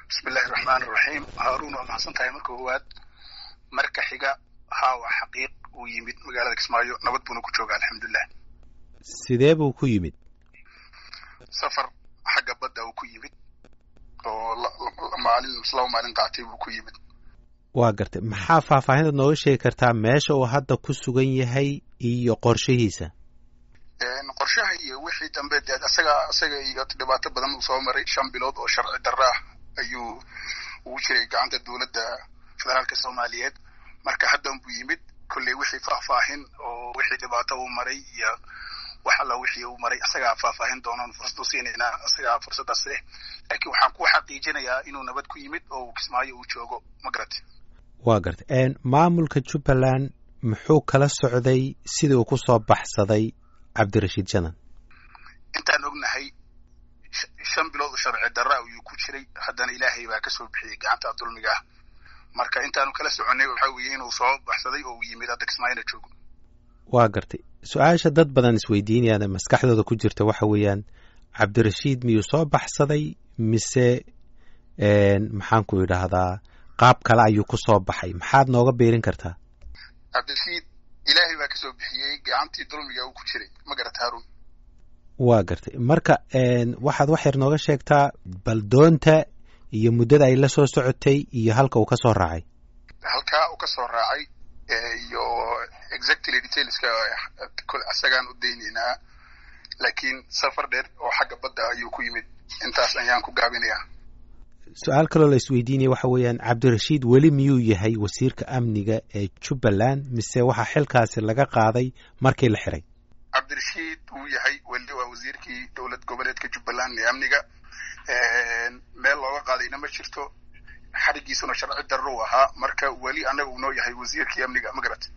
bismillahi raxmaan iraxiim haaruun waa maxadsan tahay marka koowaad marka xiga haa waa xaqiiq uu yimid magaalada kismaayo nabad buuna ku jooga alxamdulilah sidee buu ku yimid safar xagga badda uu ku yimid oo maalin laba maalin qaatay buu ku yimid waa gartay maxaa faahfaahintaad nooga sheegi kartaa meesha uu hadda ku sugan yahay iyo qorshihiisa qorshaha iyo wixii dambe dee asaga isaga iyo dhibaato badan uu soo maray shan bilood oo sharci darro ah ayuu ugu jiray gacanta dowladda federaalka soomaaliyeed marka haddan buu yimid kolley wixii faahfaahin oo wixii dhibaato uu maray iyo wax alla wixii uu maray isagaa faahfaahin doonan fursad u siinaynaa isagaa fursaddaas leh laakiin waxaan ku xaqiijinayaa inuu nabad ku yimid oo uu kismaayo uu joogo ma garatay waa gartay maamulka jubbaland muxuu kala socday sidii uu ku soo baxsaday cabdirashiid janan intaan ognahay shan bilood oo sharci darra ayuu ku jiray haddana ilaahay baa ka soo bixiyey gacanta dulmiga ah marka intaanu kala soconnay waxaa weeye inuu soo baxsaday oo uu yimid hadda kismaayona joogo waa gartay su-aasha dad badan isweydiinayaan ee maskaxdooda ku jirta waxa weeyaan cabdirashiid miyuu soo baxsaday mise maxaan ku idhaahdaa qaab kale ayuu ku soo baxay maxaad nooga beerin kartaa cabdirashiid ilaahay baa ka soo bixiyey gacantii dulmiga uu ku jiray ma garata haruun waa gartay marka waxaad wax yar nooga sheegtaa bal doonta iyo muddada ay la soo socotay iyo halka uu ka soo raacay halkaa uu ka soo raacay iyo exactly detailska isagaan u daynaynaa laakiin safar dheer oo xagga badda ayuu ku yimid intaas ayaan ku gaabinayaa su-aal kaloo la isweydiinaya waxa weeyaan cabdirashiid weli miyuu yahay wasiirka amniga ee jubbaland mise waxaa xilkaasi laga qaaday markii la xiray cabdirashiid wuu yahay weli waa wasiirkii dowlad goboleedka jubbaland ee amniga meel looga qaadayna ma jirto xarigiisuna sharci darro u ahaa marka weli annaga uu noo yahay wasiirkii amniga ma garat